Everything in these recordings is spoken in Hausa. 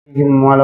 عليهم ولا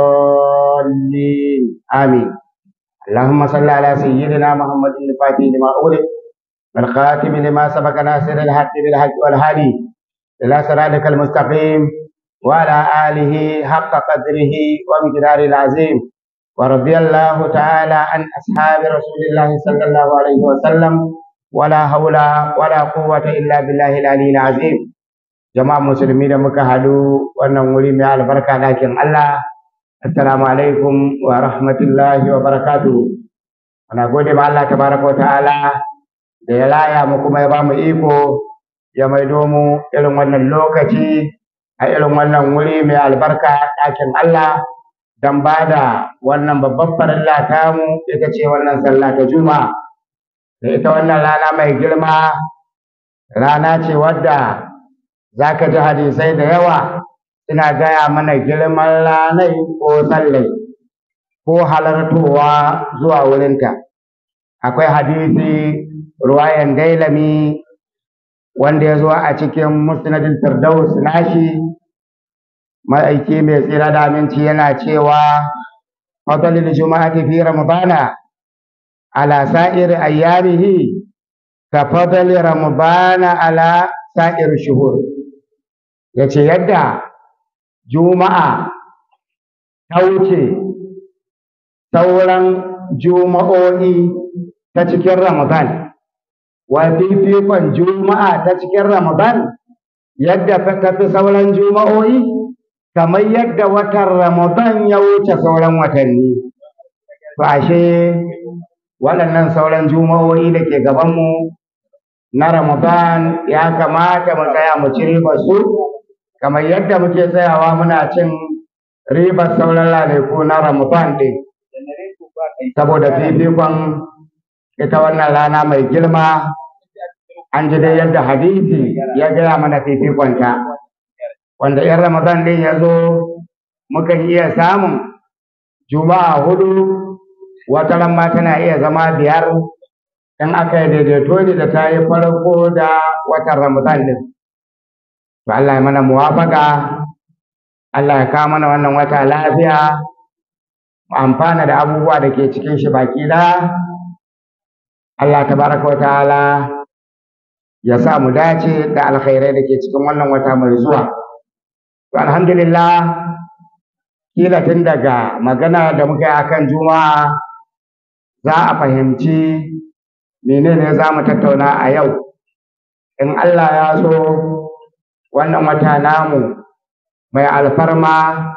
الضالين آمين اللهم صل على سيدنا محمد الفاتح لما أغلق والخاتم لما سبق ناصر الحق بالحق والهادي إلى صراطك المستقيم وعلى آله حق قدره ومقداره العظيم ورضي الله تعالى عن أصحاب رسول الله صلى الله عليه وسلم ولا حول ولا قوة إلا بالله العلي العظيم jama'a musulmi da muka haɗu wannan wuri mai albarka ɗakin Allah assalamu alaikum wa rahmatullahi wa barakatuhu ana gode ma Allah tabaraka wa ta'ala da ya laya mu kuma ya ba mu iko ya maido mu irin wannan lokaci a irin wannan wuri mai albarka ɗakin Allah don ba da wannan babban farilla tamu ita ce wannan sallah ta juma'a da ita wannan rana mai girma rana ce wadda za ka ji hadisai da yawa suna gaya mana girman ranai ko sallai ko halartowa zuwa wurinta akwai hadisi ruwayan dailami wanda ya zo a cikin musnadin firdaus nashi ma'aiki mai tsira da aminci yana cewa fadalil juma'ati fi ramadana ala sa'ir ayyamihi ka fadali ramadana ala sa'ir shuhur ya ce yadda juma'a ta wuce sauran juma'o'i ta cikin ramadan wa fifikon juma'a ta cikin ramadan yadda ta fi sauran juma'o'i kamar yadda watan ramadan ya wuce sauran watanni to ashe waɗannan sauran juma'o'i da ke gabanmu na ramadan ya kamata mu tsaya mu ci ribar su kamar yadda muke tsayawa muna cin ribar sauran ranaku na Ramadan ɗin. Saboda fifikon ita wannan rana mai girma an ji dai yadda hadisi ya gaya mana fifikonta. Wanda ‘yan Ramadan ɗin ya zo mukan iya samun juma'a hudu wata ma tana iya zama biyar in aka yi daidaito ne da ta yi farko da watan Ramadan ɗin. to Allah ya mana muwafaka Allah ya kawo mana wannan wata lafiya mu amfana da abubuwa da ke cikin shi baki da Allah tabaraka wa ta'ala ya sa mu dace da alkhairai da ke cikin wannan wata mai zuwa to alhamdulillah kila tun daga magana da muka yi akan juma'a za a fahimci menene za mu tattauna a yau in Allah ya so wannan wata namu mai alfarma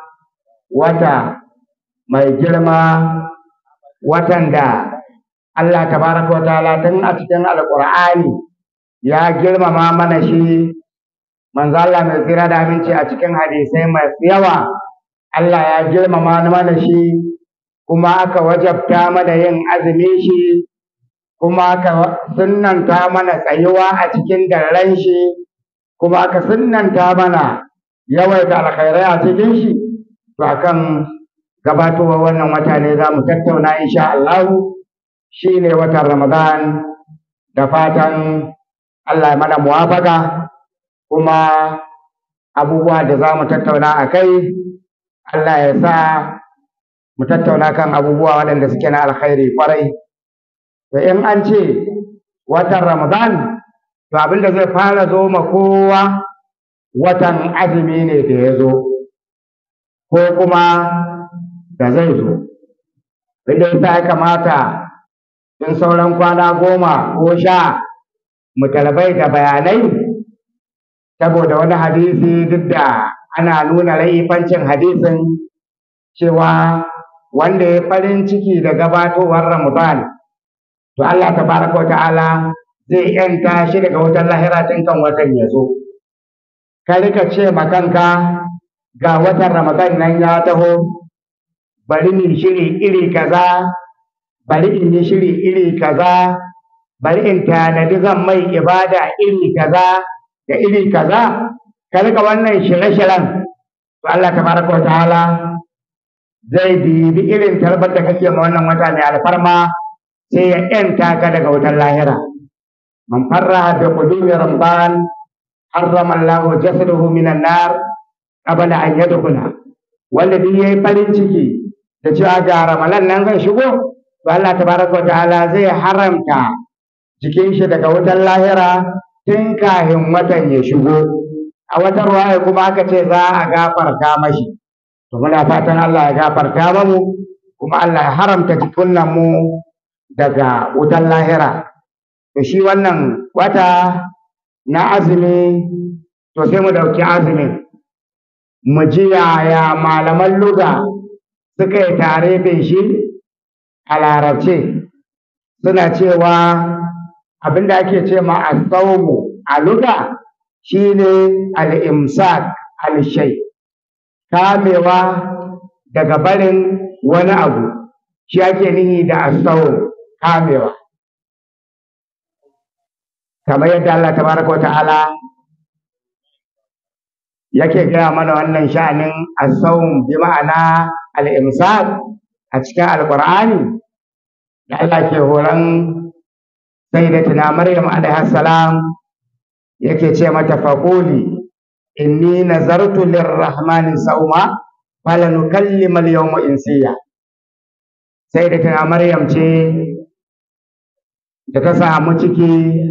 wata mai girma watan da Allah tabaraka wa ta'ala tun a cikin alƙur'ani ya girmama mana shi manzo Allah mai tsira da aminci a cikin hadisai masu yawa Allah ya girmama mana shi kuma aka wajabta mana yin azumi shi kuma aka sunnanta mana tsayuwa a cikin daren shi kuma aka sunnanta mana yawaita alkhairai a cikin shi to akan gabatowar wannan wata ne za mu tattauna insha Allah shi ne watan Ramadan da fatan Allah ya mana muwafaka kuma abubuwa da za mu tattauna a kai Allah ya sa mu tattauna kan abubuwa waɗanda suke na alkhairi kwarai to in an ce watan Ramadan to abin da zai fara zo ma kowa watan azumi ne da ya zo ko kuma da zai zo inda yasa ya kamata in sauran kwana goma ko sha mu talabai da bayanai saboda wani hadisi duk da ana nuna laifancin hadisin cewa wanda ya farin ciki da gabatowar ramadan to Allah tabaraka wa ta'ala zai ‘yanta shi daga wutar lahira tun kan watan ya zo. Ka rika ce ma kanka ga watan Ramadan nan ya taho, bari ni shiri iri kaza, bari in yi shiri iri kaza, bari in tanadi zan mai ibada iri kaza da iri kaza. Ka rika wannan shirye-shiren, to Allah tabaraka wa ta'ala zai bibi irin tarbar da kake ma wannan wata mai alfarma sai ya ‘yanta ka daga wutar lahira. من فرح بقدوم رمضان حرم الله جسده من النار قبل أن يدخل wanda duk yayi farin ciki da cewa ga ramalan nan zai shigo to Allah tabaraka ta'ala zai haramta jikin shi daga wutar lahira tun kafin watan ya shigo a wata ruwaya kuma aka ce za a gafarta mashi to muna fatan Allah ya gafarta mamu kuma Allah ya haramta jikunan mu daga wutar lahira to shi wannan wata na azumi to sai mu ɗauki azumin mu ji yaya malaman luga suka yi tare da shi a larabce suna cewa abinda ake ce ma asawmu a luga shine al-imsak al-shay kamewa daga barin wani abu shi ake nihi da asawm kamewa kamar yadda Allah tabaraka wa ta'ala yake gaya mana wannan sha'anin asawm bi ma'ana al-imsak a cikin alqur'ani da Allah ke horon sayyidatina maryam alaiha salam yake ce mata faquli inni nazartu lirrahmani sauma falanukallima al-yawma insiya sayyidatina maryam ce da ta samu ciki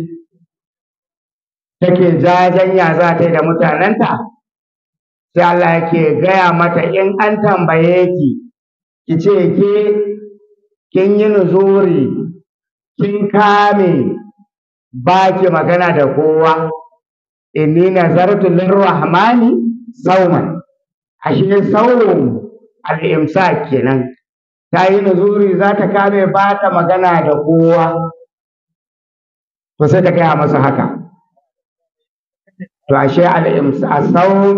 take jajanya za ta yi da mutanenta sai Allah yake gaya mata in an tambaye ki ki ce ke kin yi nuzuri kin kame ba ki magana da kowa inni nazartu lirrahmani sauman ashe saurin al'imsa kenan ta yi nuzuri za ta kame ba ta magana da kowa to sai ta gaya masa haka to ashe al'imsa sau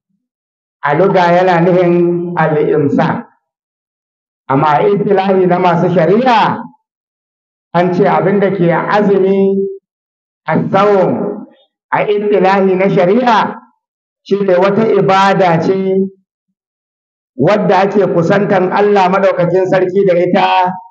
a luga yana nufin al'imsa amma istilahi na masu shari'a an ce abin da ke azumi a tsawon a istilahi na shari'a shi ne wata ibada ce wadda ake kusantan Allah maɗaukakin sarki da ita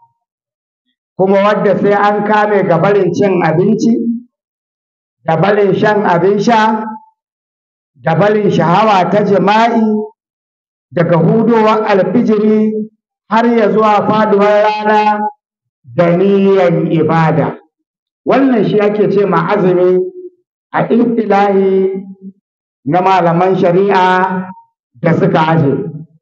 kuma wadda sai an kame ga barin cin abinci da barin shan abin sha da barin shahawa ta jima'i daga hudowar alfijiri har ya zuwa faduwar rana da niyyar ibada wannan shi ake ce ma azumi a istilahi na malaman shari'a da suka aje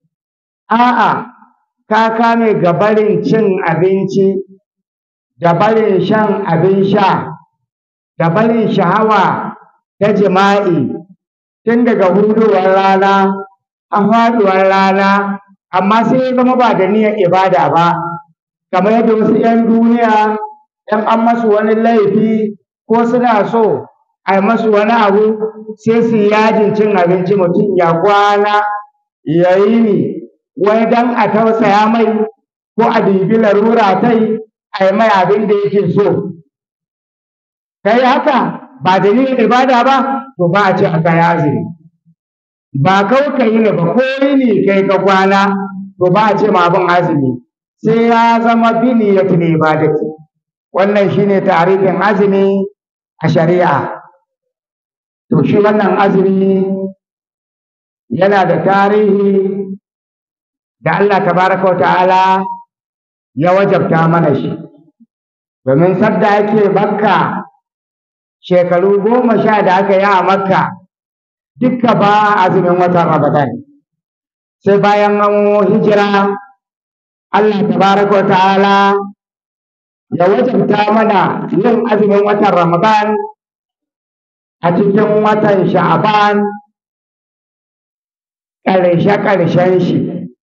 a'a ka kame ga barin cin abinci da barin shan abin sha da barin shahawa ta jima'i tun daga hudowar rana a faduwar rana amma sai ya zama ba da niyyar ibada ba kamar yadda wasu 'yan duniya ‘yan an masu wani laifi ko suna so a yi masu wani abu sai su yajin cin abinci mutum ya kwana ya yi ni wai don a tausaya mai ko a dibi larura ta yi a yi mai abin da yake so kai haka ba da niyyar ibada ba to ba a ce aka yi azumi ba kawai ka yi ne ba ko yi ne kai ka kwana to ba a ce ma abin azumi sai ya zama biniyatul ibadati wannan shine tarihin azumi a shari'a to shi wannan azumi yana da tarihi da Allah tabaraka wa ta'ala ya wajabta mana shi domin sadda ake makka shekaru goma sha da aka yi a makka dukka ba azumin watan ramadan sai bayan an hijira Allah tabaraka wa ta'ala ya wajabta mana yin azumin watan Ramadan a cikin watan Sha'ban ƙarshe-ƙarshen shi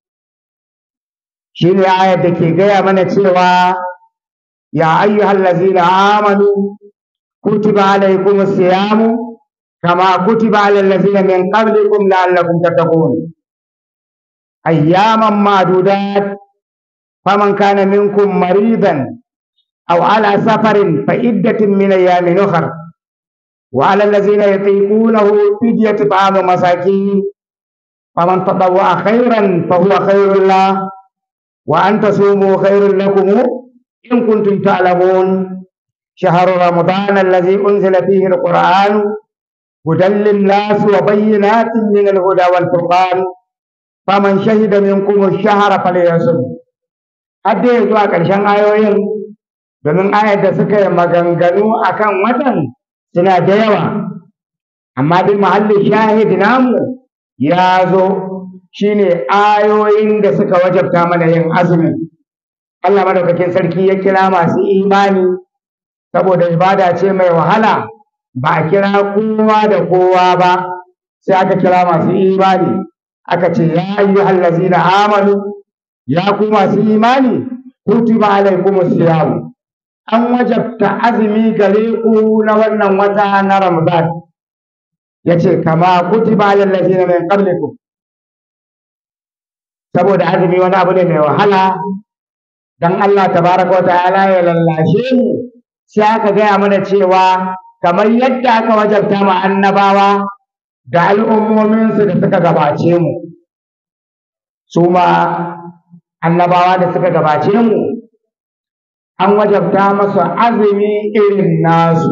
shi ne ayar da ke gaya mana cewa ya ayyuhal lazina amanu kutiba alaikum siyamu kama kutiba alal lazina min qablikum la'allakum tattaqun ayyaman ma'dudat فمن كان منكم مريضا أو على سفر فعدة من أيام أخر وعلى الذين يطيقونه فدية طعام مساكين فمن تطوع خيرا فهو خير له وأن تصوموا خير لكم إن كنتم تعلمون شهر رمضان الذي أنزل فيه القرآن هدى للناس وبينات من الهدى والفرقان faman shahida minkum ash-shahra falyasum har dai zuwa ƙarshen ayoyin domin ayar da suka yi maganganu akan watan suna da yawa amma dai mahallin shahid namu ya zo shine ayoyin da suka wajabta mana yin azumi Allah madaukakin sarki ya kira masu imani saboda ibada ce mai wahala ba a kira kowa da kowa ba sai aka kira masu imani aka ce ya ayyuhal ladzina amanu ya ku masu imani kutiba alaikumus siyam an wajabta azumi gare ku na wannan wata na Ramadan yace kama kutiba alal ladzina min qablikum saboda azumi wani abu ne mai wahala dan Allah tabaraka wa ta'ala ya lallashe mu sai aka gaya mana cewa kamar yadda aka wajabta ma annabawa da al'ummominsu da suka gabace mu su ma annabawa da suka gabace mu an wajabta masu azumi irin nasu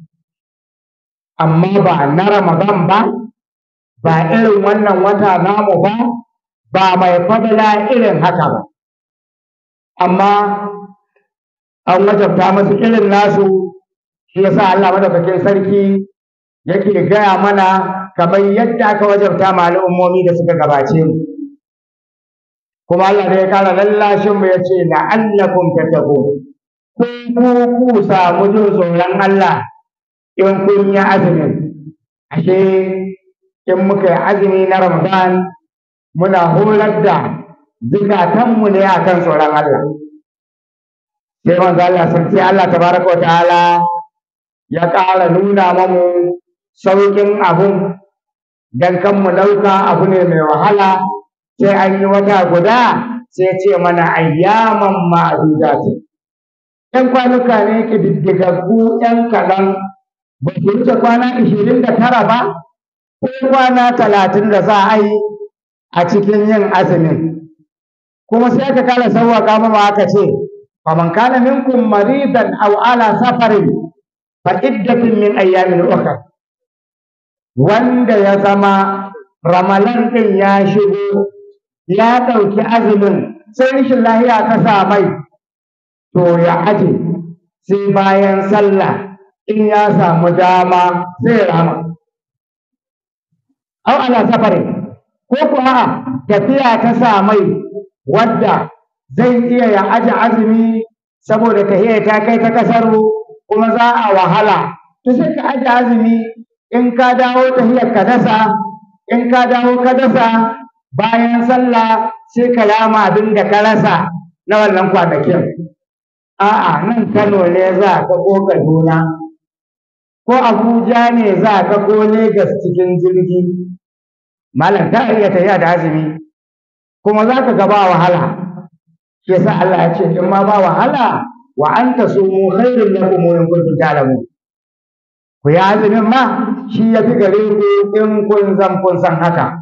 amma ba na ramadan ba ba irin wannan wata namu ba ba mai fadala irin haka ba amma an wajabta masu irin nasu shi yasa Allah madaukakin sarki yake gaya mana kamar yadda aka wajabta ma al'ummomi da suka gabace mu kuma Allah ne ya kara lallashin mu yace la'allakum tattaqun kun ku ku samu jin tsoron Allah in kun yi azumin ashe in muka yi azumi na Ramadan muna horar da zukatanmu ne akan tsoron Allah sai manzo Allah sai Allah tabaraka wa ta'ala ya ƙara nuna mamu sauƙin abun dan kan mu ɗauka abu ne mai wahala sai an yi wata guda sai ce mana ayyaman ma'adudati ‘yan kwanuka ne ƙididdigaggu ‘yan kaɗan ba su wuce kwana ishirin da tara ba ko kwana talatin da za a yi a cikin yin azumin kuma sai aka kala sauwaƙa mama aka ce faman kana minkum maridan aw ala safarin fa iddatin min ayyamin ukhra wanda ya zama ramalan din ya shigo ya ɗauki azumin sai rashin lahiya ta sa mai to ya aje sai bayan sallah in ya samu dama sai rama aw ala safarin ko kuwa tafiya ta sa mai wadda zai iya ya aje azumi saboda tahiya ta kai ta kasar kuma za a wahala to sai ka aje azumi in ka dawo tahiyar ka dasa in ka dawo ka dasa bayan sallah sai ka rama abin da ka rasa na wannan kwanakin a'a nan Kano ne za ka ko Kaduna ko Abuja ne za ka ko Legas cikin jirgi malam ta iya tafiya da azumi kuma za ka ga ba wahala shi yasa Allah ya ce in ma ba wahala wa anta sumu khairun lakum in kuntum ta'lamun ku yi azumin ma shi ya fi gare ku in kun zan kun san haka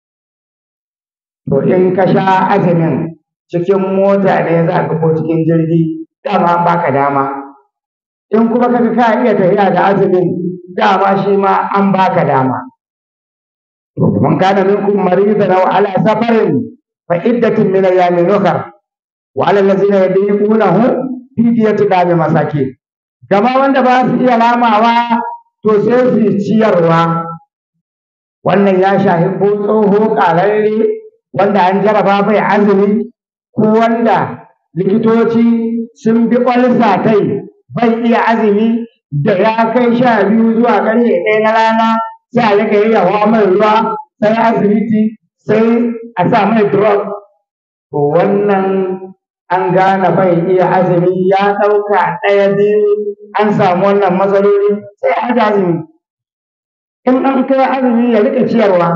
to in ka sha azumin cikin mota ne za ka ko cikin jirgi dama an baka dama in kuma kaga ka iya tafiya da azumin dama shi ma an baka dama man kana minkum maridan aw ala safarin fa iddatun min ayyamin ukhra wa ala allazina yadiqunahu fidyatun dami masakin gama wanda ba su iya lamawa to sai su ciyarwa wannan ya shahi ko tsoho ƙararre wanda an jaraba bai azumi ko wanda likitoci sun bi ƙwalsa tai bai iya azumi da ya kai sha biyu zuwa ƙarfe ɗaya na rana sai a rika yi yawa mai ruwa sai asibiti sai a sa mai drug to wannan an gane bai iya azumi ya ɗauka ɗaya biyu an samu wannan matsaloli sai a haɗa azumi in an kai azumi ya rika ciyarwa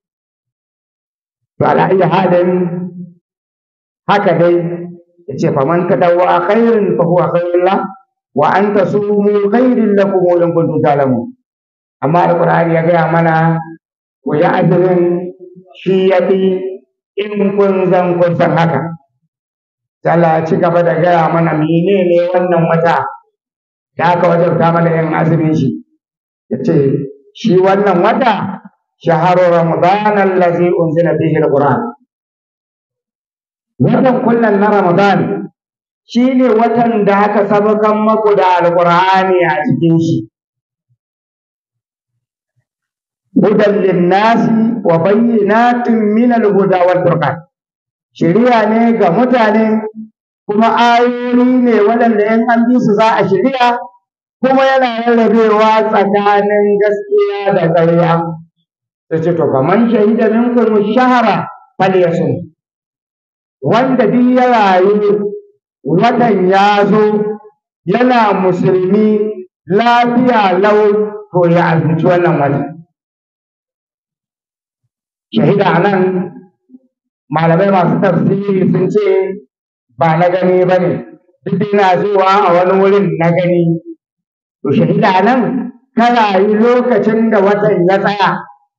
to ala iya halin haka dai ya ce faman tadawwa khairin fa huwa khairun la wa an tasumu khairin lakum in kuntum ta'lamun amma alqur'ani ya gaya mana ku yi azumin shi ya fi in kun zan kun san haka Allah ya ci gaba da gaya mana menene wannan wata da aka wajabta mana yin azumin shi ya ce shi wannan wata shaharu ramadan allazi unzila fihi alquran watan kullum na Ramadan shi ne watan da aka sabakan maku da alƙur'ani a cikin shi. Hudan linnasi wa bayyinatin min al-huda wal furqan. Shiriya ne ga mutane kuma ayoyi ne waɗanda in an bi su za a shirya kuma yana rarrabewa tsakanin gaskiya da ƙarya. Sai ce to kaman shahida minkum shahara falyasum. Wanda duk ya rayu watan ya zo yana musulmi lafiya lau to ya azumci wannan watan. Shahida nan malamai masu tafsiri sun ce ba na gani ba ne, duk yana zuwa a wani wurin na gani. To shahida nan ka rayu lokacin da watan ya tsaya.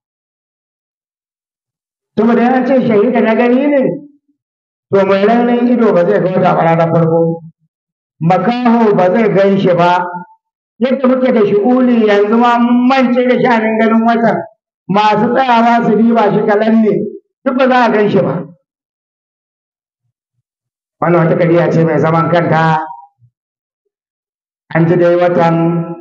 Saboda ya ce shahida na gani ne, to mai raunin ido ba zai ga wata ba ranar farko makaho ba zai gan shi ba yadda muke da shi'uli yanzu ma mun mance da sha'anin ganin watan masu tsayawa su diba shi kalan ne duk ba za a gan shi ba wannan wata kariya ce mai zaman kanta an ji dai watan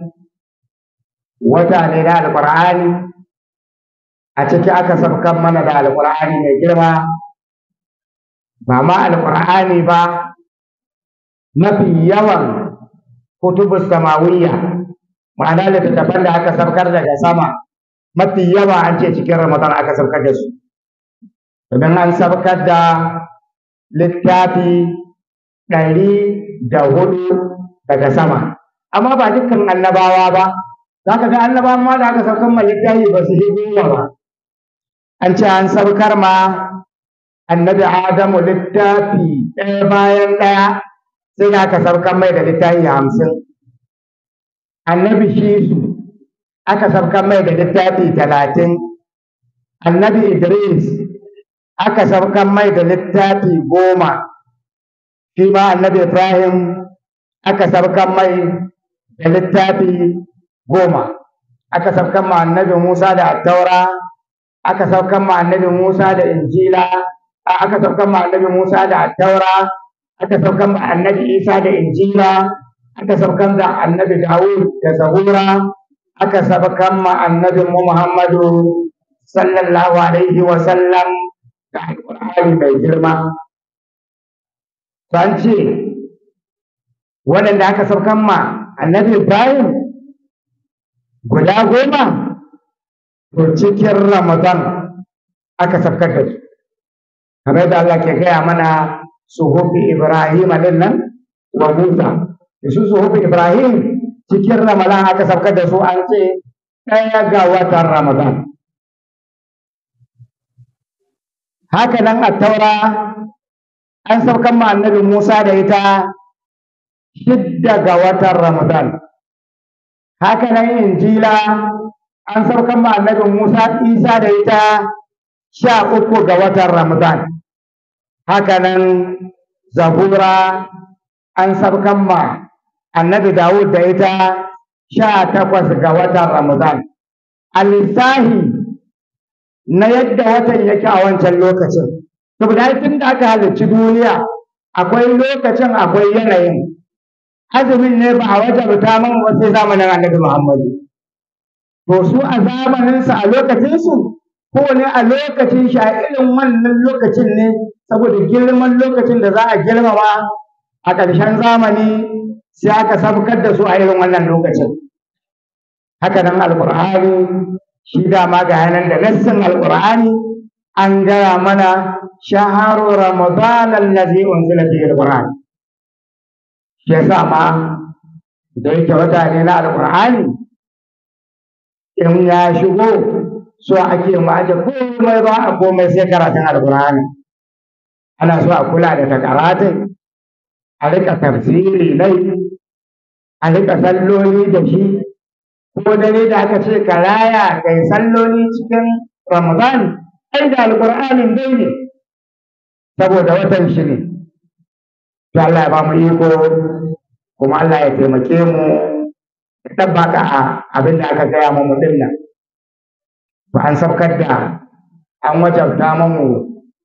wata ne na alƙur'ani a ciki aka sabkan mana da alƙur'ani mai girma ba ma alƙur'ani ba mafi yawan kutubus samawiyya ma'ana littattafan da aka saukar daga sama mafi yawa an ce cikin ramadan aka saukar da su domin an saukar da littafi ɗari da hudu daga sama amma ba dukkan annabawa ba za ka ga annabawa ma da aka saukar ma littafi ba su yi goma ba an ce an saukar ma annabi Adamu littafi ɗaya bayan ɗaya sai da aka saukar mai da littafi hamsin. Annabi Shisu aka saukar mai da littafi talatin. Annabi Idris aka saukar mai da littafi goma. Shi ma annabi Ibrahim aka saukar mai da littafi goma. Aka saukar ma annabi Musa da Attaura, aka saukar ma annabi Musa da Injila, aka saukan ma annabi Musa da Taura, aka saukan ma annabi Isa da Injila, aka saukan da annabi Dawud da Zabura, aka saukan ma annabi Muhammadu sallallahu alaihi wa sallam da Alƙur'ani mai girma. San ce, waɗanda aka saukan ma annabi Ibrahim guda goma, to cikin Ramadan aka saukar da su. kamar yadda Allah ke gaya mana suhufi Ibrahim din nan wa Musa da su suhufi Ibrahim cikin Ramadan aka saukar da su an ce ɗaya ga watan Ramadan haka nan a taura an saukar ma annabi Musa da ita shidda ga watan Ramadan haka nan injila an saukar ma annabi Musa Isa da ita sha uku ga watan Ramadan hakanan zabura an sabkan ma annabi Dawud da ita sha takwas ga watan Ramadan a lissahi na yadda watan yake a wancan lokacin saboda tun da aka halarci duniya akwai lokacin akwai yanayin azumin ne ba a wajabta man ba sai zamanin annabi Muhammadu to su a zamaninsu a lokacinsu kowane a lokacin shi a irin wannan lokacin ne saboda girman lokacin da za a girmama a ƙarshen zamani sai aka sabkar da su a irin wannan lokacin haka nan alƙur'ani shi dama ga yanan da nassin alƙur'ani an gaya mana shaharu ramadan allazi unzila fihi alquran shi yasa ma da yake wata ne na alƙur'ani in ya shigo so ake mu aje komai ba a komai sai karatun alkur'ani ana so a kula da takaratin a rika tafsiri nai a rika salloli da shi ko dare da aka ce ka raya kai salloli cikin ramadan ai da alkur'anin dai ne saboda watan shi ne to Allah ya ba mu iko kuma Allah ya taimake mu ya tabbaka abin da aka gaya mu din nan ba an sabkar da an wajabta mamu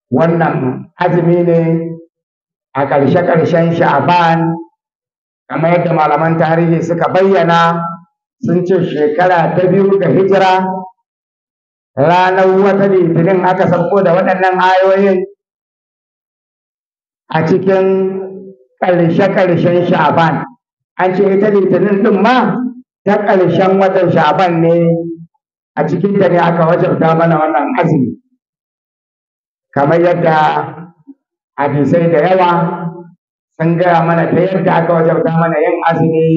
wannan azumi ne a ƙarshe-ƙarshen sha'ban kamar yadda malaman tarihi suka bayyana sun ce shekara ta biyu ga hijira ranar wata litinin aka sauko da waɗannan ayoyin a cikin ƙarshe-ƙarshen sha'ban an ce ita litinin ɗin ma ta ƙarshen watan sha'ban ne a cikinta ne aka wajabta mana wannan azumi kamar yadda hadisai da yawa sun gaya mana ta yadda aka wajabta mana yin azumi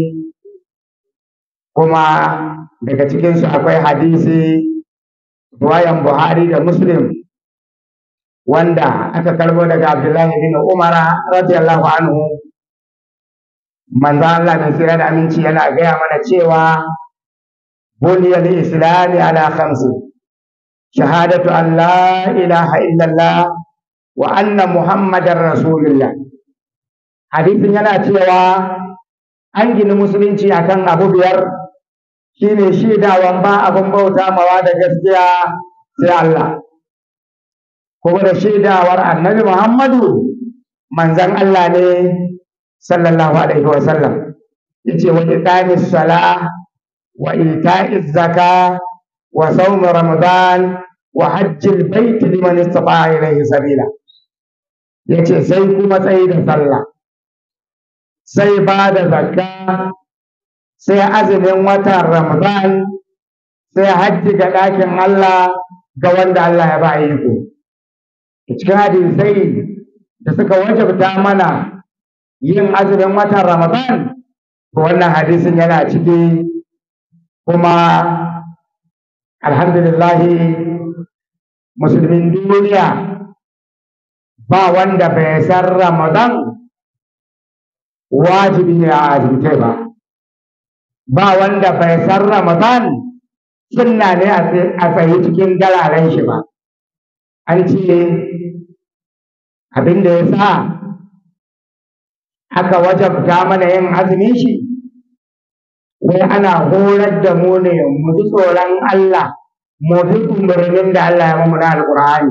kuma daga cikinsu akwai hadisi ruwayan buhari da muslim wanda aka karbo daga abdullahi bin umara radiyallahu anhu manzo Allah mai tsira da aminci yana gaya mana cewa buniyal islami ala khamsi shahadatu an la ilaha illallah wa anna muhammadar rasulullah hadisin yana cewa an gini musulunci akan abu biyar shine shaidawan ba abin bauta mawa da gaskiya sai Allah kuma da shaidawar annabi Muhammadu manzan Allah ne sallallahu alaihi wa sallam yace wa iqamis sala wa ita'iz zaka wa sawm ramadan wa hajjil bait liman istata'a ilayhi sabila yace sai kuma tsayi da sallah sai ba da zakka sai azumin watan ramadan sai hajji ga ɗakin Allah ga wanda Allah ya ba iko cikin hadisai da suka wajabta mana yin azumin watan ramadan to wannan hadisin yana ciki kuma alhamdulillahi musulmin duniya ba wanda bai san ramadan wajibi ne a azumtai ba ba wanda bai san ramadan sunna ne a tsaye cikin galaren shi ba an ce abin da ya sa aka wajabta mana yin azumin shi wai ana horar da mu ne mu ji tsoron Allah mu bi umarnin da Allah ya mamu na alƙur'ani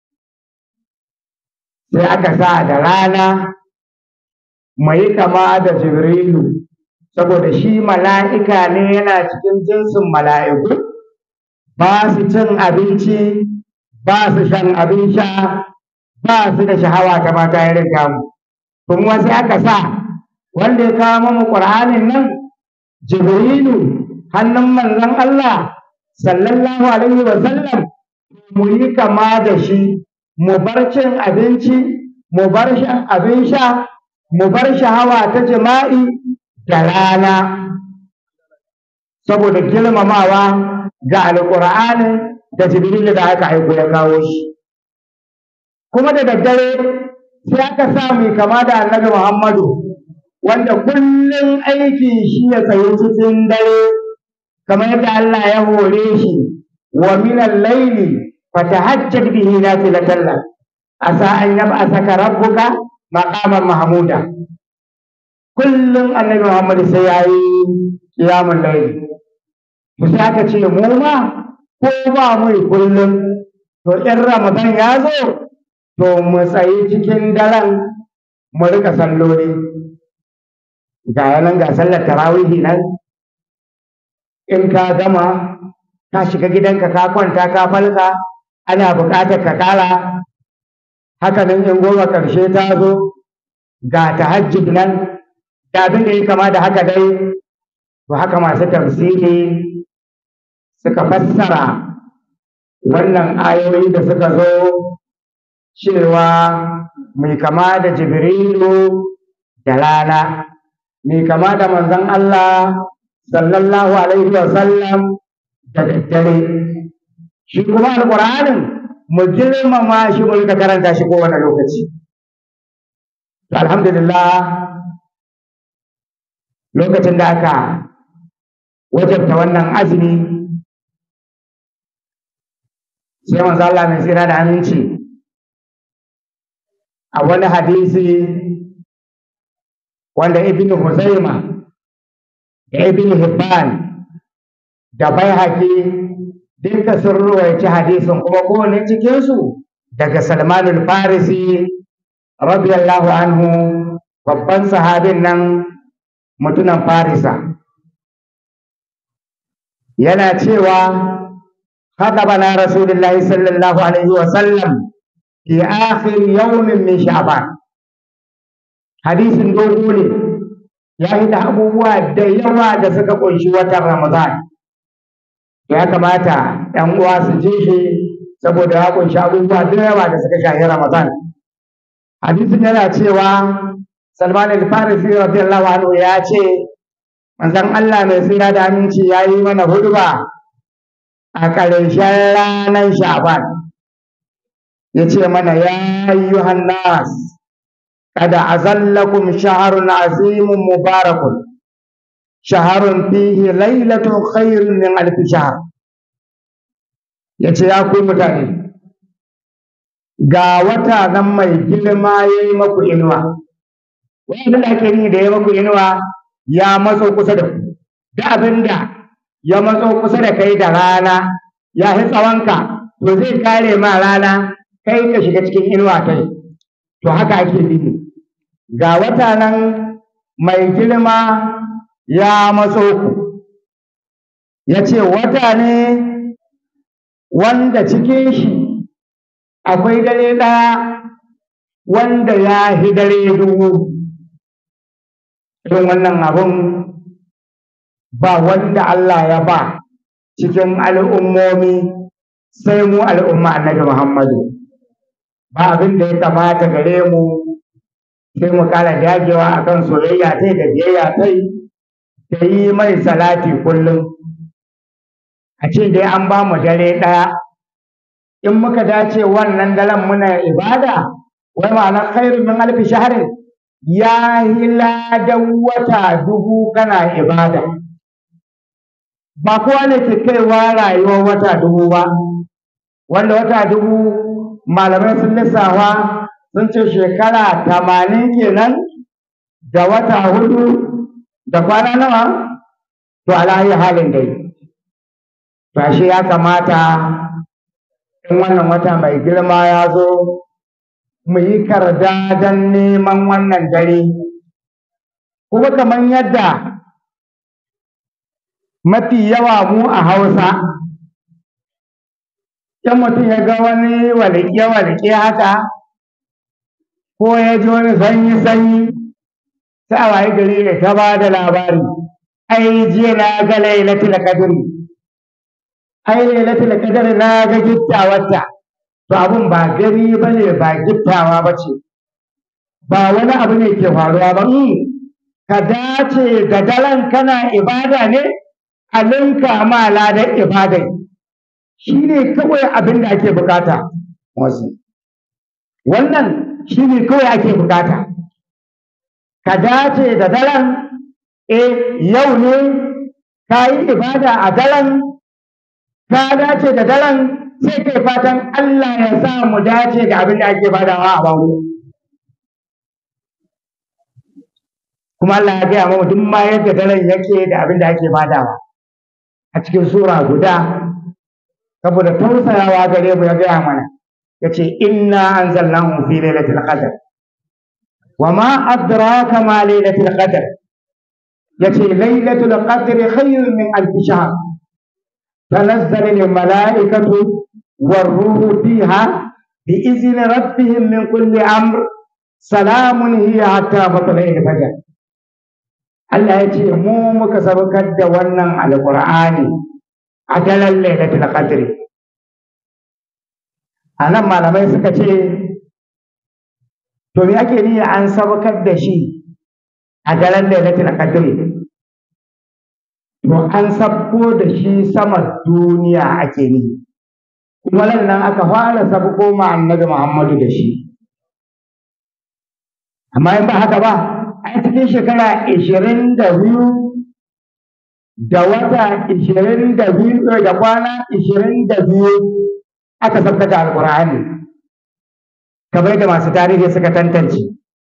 sai aka sa da rana mu yi kama da jibrilu saboda shi mala'ika ne yana cikin jinsin mala'iku ba su cin abinci ba su shan abin sha ba su da shahawa ta mata irin kamu kuma sai aka sa wanda ya kawo mamu ƙur'anin nan jibrilu hannun manzon Allah sallallahu alaihi wa sallam mu yi kama da shi mu bar cin abinci mu bar shan abin sha mu bar shahawa ta jima'i da rana saboda girmamawa ga alƙur'anin da jibrilu da aka aiko ya kawo shi kuma da daddare sai aka sa mai kama da annabi muhammadu wanda kullum aikin shi ya tsaye cikin dare kamar yadda Allah ya hore shi wa minan laili fatahajjad bihi nafilatan lak asa an yab'asaka rabbuka maqaman mahmuda kullum annabi Muhammad sai yayi qiyamul layl to sai aka ce mu ma ko ba mu kullum to in Ramadan ya zo to mu tsayi cikin daren mu rika salloli ga yanan ga sallar tarawihi nan in ka gama ka shiga gidanka ka kwanta ka falka ana buƙatar ka ƙara haka nan in goma ƙarshe ta zo ga tahajjud nan da abin da ya kama da haka dai to haka masu tafsiri suka fassara wannan ayoyi da suka zo cewa mai kama da jibrilu da rana mai kama da manzon Allah sallallahu alaihi wa sallam da daddare shi kuma alƙur'anin mu girmama shi mu rika karanta shi kowane lokaci alhamdulillah lokacin da aka wajabta wannan azumi sai manzo Allah mai tsira da aminci a wani hadisi wanda ibn Huzaima da ibn Hibban da Baihaqi duka sun ruwaici hadisin kuma kowane cikinsu daga salmanul farisi radiyallahu anhu babban sahabin nan mutunan farisa yana cewa خطبنا رسول الله صلى الله عليه وسلم في آخر يوم من شعبان حديث دوغو ne ya yi da abubuwa da yawa da suka kunshi watan Ramadan ya kamata ‘yan uwa su ji shi saboda ya kunshi abubuwa da yawa da suka shahi Ramadan hadisin yana cewa Salman al-Farisi radiyallahu anhu ya ce manzon Allah mai tsira da aminci ya yi mana hudba a ƙarshen ranar Sha'ban ya ce mana ya ayyuhan nas kada azallakum shaharun azimun mubarakun shaharun fihi lailatun khairun min alfi shahr ya ce ya ku mutane ga wata nan mai girma ya yi maku inuwa wanda da ake ni da ya maku inuwa ya matso kusa da ku da abin da ya matso kusa da kai da rana ya fi tsawonka to zai kare ma rana kai ka shiga cikin inuwa kai to haka ake nufi ga wata nan mai girma ya matso ku ya ce wata ne wanda cikin shi akwai dare ɗaya wanda ya fi dare dubu irin wannan abun ba wanda Allah ya ba cikin al'ummomi sai mu al'umma annabi Muhammadu ba abin da ya kamata gare mu sai mu kara dagewa akan soyayya tai da biyayya tai da yi mai salati kullum a ce dai an ba mu dare ɗaya in muka dace wannan daren muna ibada wai ma'ana khairu min alfi shahrin ya yi ladan wata dubu kana ibada ba kowa ne ke kaiwa rayuwar wata dubu ba wanda wata dubu malamai sun lissafa sun ce shekara tamanin kenan da wata hudu da kwana nawa to alayi halin dai to ashe ya kamata in wannan wata mai girma ya zo mu yi karda don neman wannan dare kuma kamar yadda mafi yawa mu a hausa in mutum ya ga wani walƙe-walƙe haka ko ya ji wani sanyi-sanyi sai a waye gari ya ta ba da labari ai jiya na ga lailatul qadri ai lailatul qadri na ga gittawarta to abun ba gani bane ba gittawa bace ba wani abu ne ke faruwa ba ka dace da daren kana ibada ne a ninka ma ladan ibadai shi ne kawai abin da ake bukata wasu wannan shi ne kawai ake bukata ka dace da daren e yau ne ka yi ibada a daren ka dace da daren sai kai fatan Allah ya sa mu dace da abin da ake badawa a bango kuma Allah ya gaya mu duk ma yadda daren yake da abin da ake badawa a cikin sura guda saboda tausayawa gare mu ya gaya mana ya ce inna anzalnahu fi lailatul qadr wa ma adraka ma lailatul qadr ya ce lailatul qadr khayrun min alf shahr تنزل الملائكة والروح فيها بإذن ربهم من كل أمر سلام هي حتى مطلع الفجر Allah ya ce mu muka sabakar da wannan alƙur'ani a daren lailatul qadr a nan malamai suka ce to me ake niyya an sabakar da shi a daren lailatul qadr to an sabko da shi sama duniya ake nihi kuma nan aka fara sabko ma annabi Muhammadu da shi amma in ba haka ba a cikin shekara ishirin da biyu da wata ishirin da biyu da kwana ishirin da biyu aka sabka da alƙur'ani kamar da masu tarihi suka tantance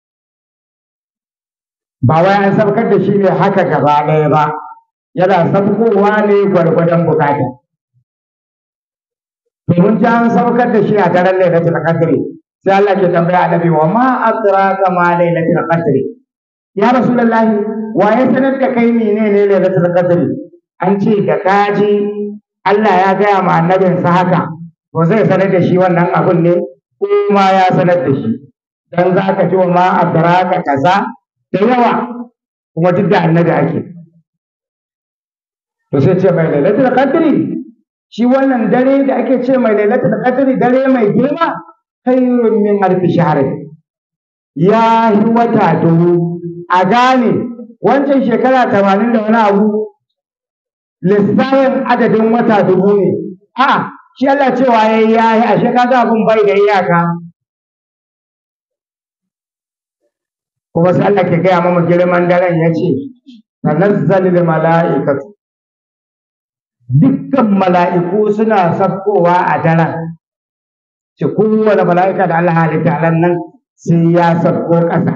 ba wai an sabkar da shi ne haka gaba ɗaya ba yana sabkowa ne gwargwadon bukata to domin ji an saukar da shi a daren lailatul qadri sai Allah ke tambaya annabi wa ma adraka ma lailatul qadri ya rasulullahi wa ya sanar da kai menene lailatul qadri an ce da kaji Allah ya gaya ma annabinsa haka to zai sanar da shi wannan abun ne kuma ya sanar da shi dan za ka ji wa ma adraka kaza da yawa kuma duk da annabi ake to sai ce mai lailatul qadri shi wannan dare da ake ce mai lailatul qadri dare mai girma khairun min alfi shahr ya yi wata dubu a gane wancan shekara tamanin da wani abu lissafin adadin wata dubu ne a shi Allah cewa ya yi ya yi ashe kaga abin bai da iyaka kuma sai Allah ke gaya mama girman daren ya ce tanazzalul mala'ikatu dukkan mala'iku suna sakkowa a daren ce kowane mala'ika da Allah halitta ran nan sai ya sakko ƙasa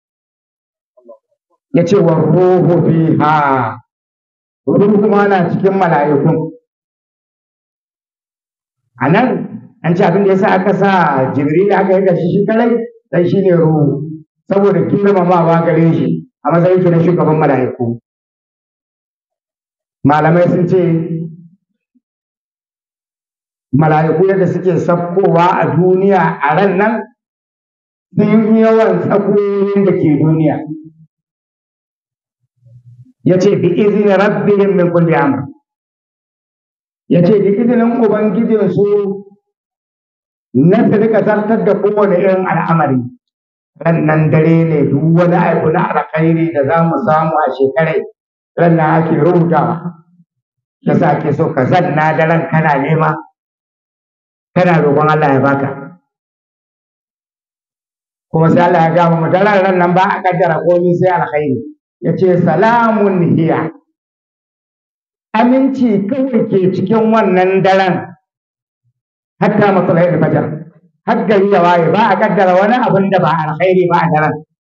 ya ce wa ruhu fiha ruhu kuma na cikin mala'ikun a nan an ce abin da ya sa aka sa jibril aka yi gashi shi kalai dan shi ne ruhu saboda girmamawa gare shi a matsayin shi na shugaban mala'iku malamai sun ce mala'iku yadda suke sakkowa a duniya a ran nan sun yi yawan tsakoyin da ke duniya ya ce bi izini rabbihim min kulli amr ya ce da izinin ubangijinsu na su rika zartar da kowane irin al'amari rannan dare ne duk wani abu na alkhairi da za mu samu a shekarai rannan ake rubutawa yasa ake so ka zanna daren kana nema kana roƙon Allah ya baka kuma sai Allah ya gama mu daren ran nan ba a kaddara komai sai alkhairi ya ce salamun hiya aminci kawai ke cikin wannan daren hatta matsalai da fajar har gari ya waye ba a kaddara wani abin da ba alkhairi ba a daren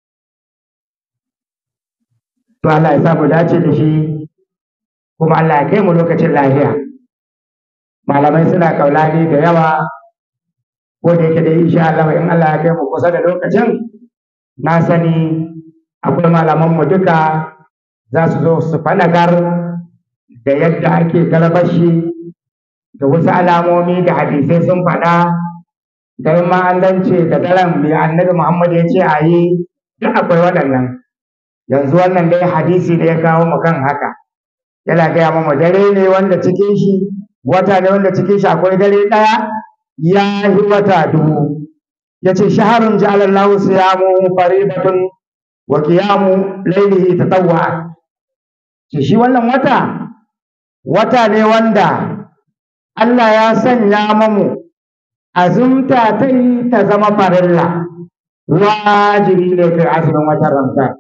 to Allah ya sa mu dace da shi kuma Allah ya kai mu lokacin lafiya malamai suna kaulani da yawa ko da yake da insha Allah in Allah ya kai mu kusa da lokacin na sani akwai malaman mu duka za su zo su faɗakar da yadda ake galabashi da wasu alamomi da hadisai sun faɗa da ma an dance da daren mai annabi Muhammad ya ce a yi duk akwai waɗannan yanzu wannan dai hadisi da ya kawo mu kan haka yana gaya mu dare ne wanda cikin shi wata ne wanda cikin shi akwai dare ɗaya ya yi wata dubu ya ce shaharun ja'alallahu siyamu faridatun wa qiyamu lailihi tatawwa ce shi wannan wata wata ne wanda Allah ya sanya mamu azumta ta yi ta zama farilla wajibi ne kai azumin watan Ramadan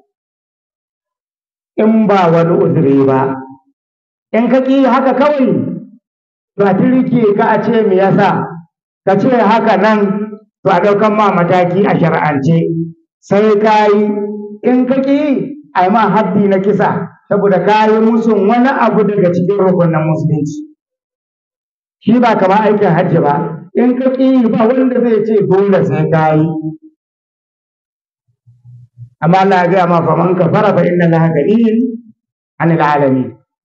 in ba wani uzuri ba in ka ƙi haka kawai to a tirke ka a ce me yasa ka ce haka nan to a ɗaukan ma mataki a shar'ance sai ka yi in ka ƙi a yi ma haddi na kisa saboda ka yi musun wani abu daga cikin rukunin musulunci shi ba kama aikin hajji ba in ka ƙi ba wanda zai ce dole sai ka yi amma Allah ya gaya ma faman kafara fa inna laha ganiyyin anil alamin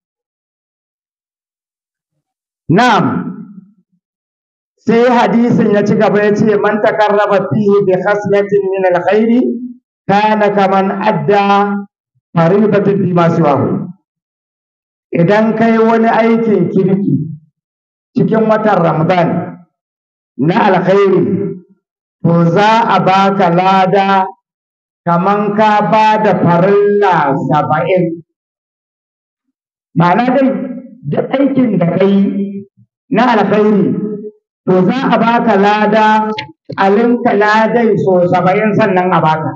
na'am sai hadisin ya ci gaba ya ce man takarraba fihi bi khaslatin min alkhairi kana kaman adda faridatin fi ma siwahu idan kai wani aikin kirki cikin watan ramadan na alkhairi to za a baka lada kaman ka ba da farilla saba'in ma'ana dai duk aikin da kai na alkhairi to za a baka lada a linka ladai so saba'in sannan a baka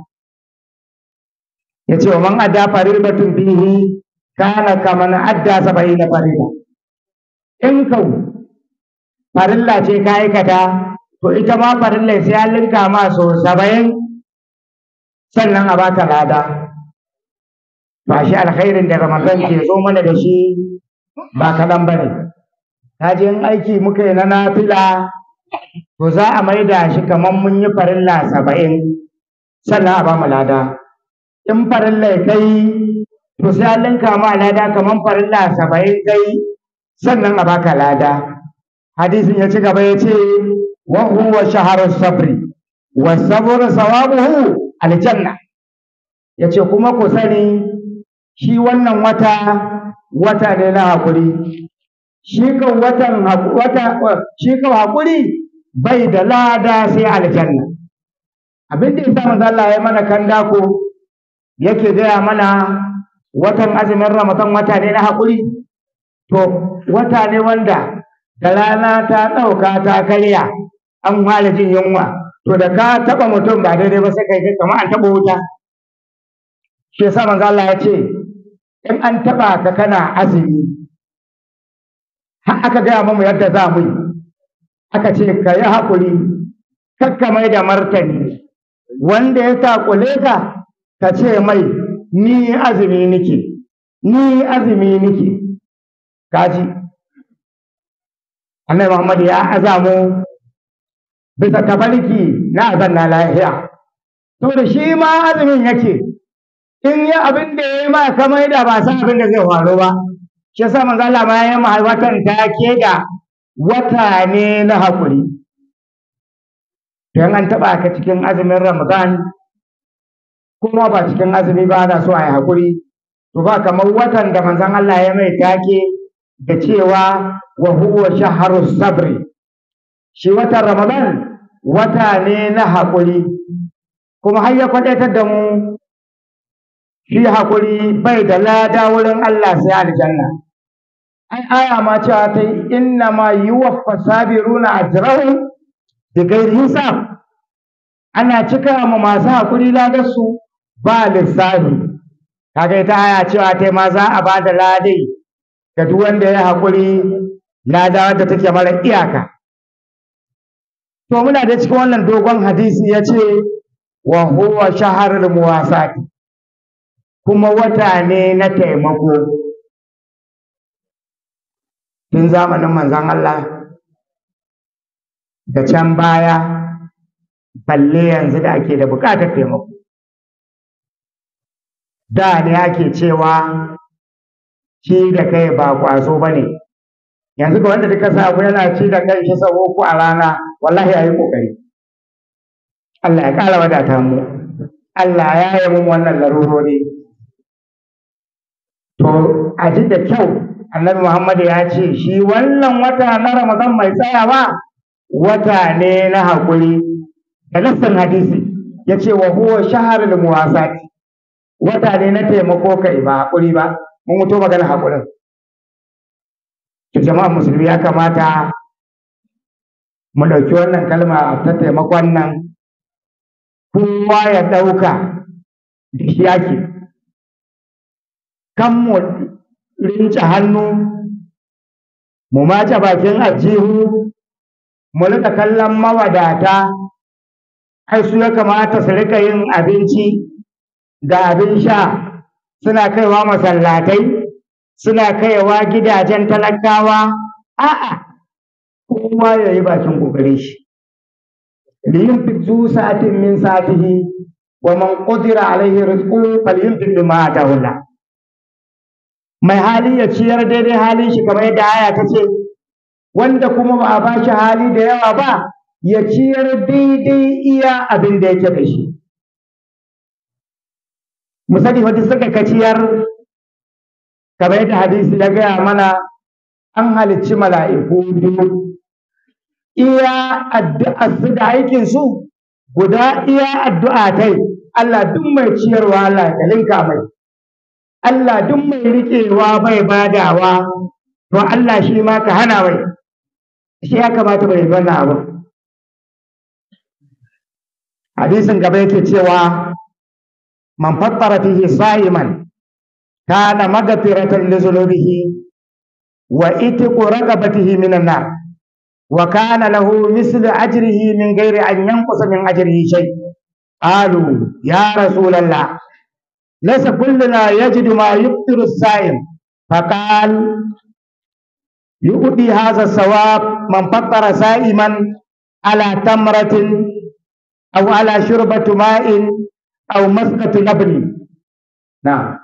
ya ce wa man adda faridatun bihi kana kaman adda saba'in na farida in kau farilla ce ka aikata to ita ma farilla sai an linka ma so saba'in sannan a baka lada ba shi alkhairin da ramadan ke zo mana da shi ba kaɗan ba ne ta je in aiki muka yi na nafila to za a maida shi kamar mun yi farilla saba'in sannan a ba mu lada in farilla kai to sai an linka ma lada kamar farilla saba'in kai sannan a baka lada hadisin ya ci gaba ya ce wa huwa shaharu sabri wa sabru sawabuhu aljanna ya ce kuma ku sani shi wannan wata wata ne na haƙuri shi kan watan wata shi kan haƙuri bai da lada sai aljanna abin da yasa manzo Allah ya mana kanda ko yake gaya mana watan azumin Ramadan wata ne na haƙuri to wata ne wanda da rana ta ɗauka ta karya an fara jin yunwa to da ka taɓa mutum ba daidai ba sai kai kamar an taɓa wuta shi yasa manzo Allah ya ce in an taɓa ka kana azumi har aka gaya mamu yadda za mu yi aka ce ka yi haƙuri kakka mai da martani wanda ya takule ka ka ce mai ni azumi nike ni azumi nike kaji annabi Muhammad ya azamu bisa tabarki na azanna lahiya saboda shi ma azumin yake in yi abin da ya yi ma ka mai da ba san abin da zai faru ba shi yasa manzo Allah ma ya yi watan take da wata ne na haƙuri don an taɓa ka cikin azumin Ramadan kuma ba cikin azumi ba ana so a yi haƙuri to ba kamar watan da manzon Allah ya mai take da cewa wa huwa shahru sabri shi watan Ramadan wata ne na haƙuri kuma har ya kwadaitar da mu shi haƙuri bai da lada wurin Allah sai aljanna ai aya ma cewa ta yi inna ma yuwaffa sabiruna ajrahum bi ghairi hisab ana cika ma masu haƙuri ladarsu ba lissafi kaga ita aya cewa ta ma za a ba da ladai ga duk wanda ya haƙuri lada wadda take mara iyaka to muna da cikin wannan dogon hadisi ya ce wa huwa shaharul muwasati kuma wata ne na taimako tun zamanin manzon Allah da can baya balle yanzu da ake da buƙatar taimako da ne ake cewa ci da kai ba ƙwazo ba ne yanzu ga wanda duka samu yana ci da kai shi sau uku a rana wallahi ya yi ƙoƙari Allah ya ƙara wadata mu Allah ya yi mu wannan larurori to a ji da kyau annabi Muhammad ya ce shi wannan wata na Ramadan mai tsayawa wata ne na haƙuri da nassin hadisi ya ce wa huwa shaharul muwasati wata ne na taimako kai ba haƙuri ba mun mutu magana haƙurin to jama'a musulmi ya kamata mu ɗauki wannan kalma ta taimakon nan kowa ya ɗauka da shi ake kan mu rinci hannu mu mace bakin ajihu mu rika kallon mawadata ai su ya kamata su rika yin abinci da abin sha suna kaiwa masallatai suna kaiwa gidajen talakawa a'a kowa ya yi bakin ƙoƙarin shi liyunfik zu sa'atin min sa'atihi wa man qudira alaihi rizquhu falyunfik bima atahu Allah mai hali ya ciyar daidai halin shi kamar yadda aya ta ce wanda kuma ba a ba shi hali da yawa ba ya ciyar daidai iya abin da yake da shi mu sani wata suka ka ciyar kamar yadda hadisi ya gaya mana an halicci mala'iku biyu iya addu'a su da aikin su guda iya addu'a tai Allah duk mai ciyarwa Allah ya linka mai Allah duk mai riƙewa bai badawa to Allah shi ma ka hana mai shi ya kamata bai wannan abu hadisin gaba yake cewa man fattara fihi sa'iman kana maghfiratan li dhunubihi wa itqu raqabatihi minan nar wa kana lahu mislu ajrihi min ghairi an yanqusa min ajrihi shay qalu ya rasulallah ليس كلنا يجد ما يفطر الصائم فقال يؤدي هذا الثواب من فطر سائما على تمرة أو على شربة ماء أو مسكة لبن نعم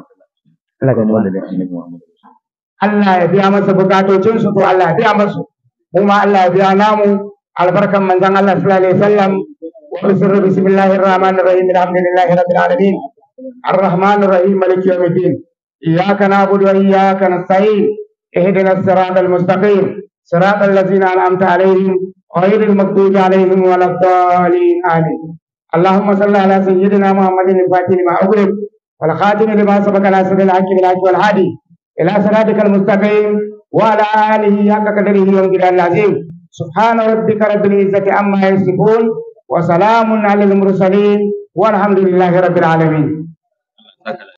Allah ya biya masa bukatocinsu to Allah ya biya masu kuma Allah ya biya namu albarkan manzon Allah sallallahu alaihi wasallam wa bisirri bismillahir rahmanir rahim alhamdulillahi rabbil alamin arrahmanir rahim maliki yawmiddin iyyaka na'budu wa iyyaka nasta'in ihdinas siratal mustaqim siratal ladzina an'amta alaihim ghairil maghdubi alaihim waladdallin amin اللهم صل على سيدنا محمد الفاتح لما أغلق والخاتم لما سبق ناصر الحق بالحق والهادي إلى صراطك المستقيم وعلى آله حق قدره ومقداره العظيم سبحان ربك رب العزة عما يصفون وسلام على المرسلين والحمد لله رب العالمين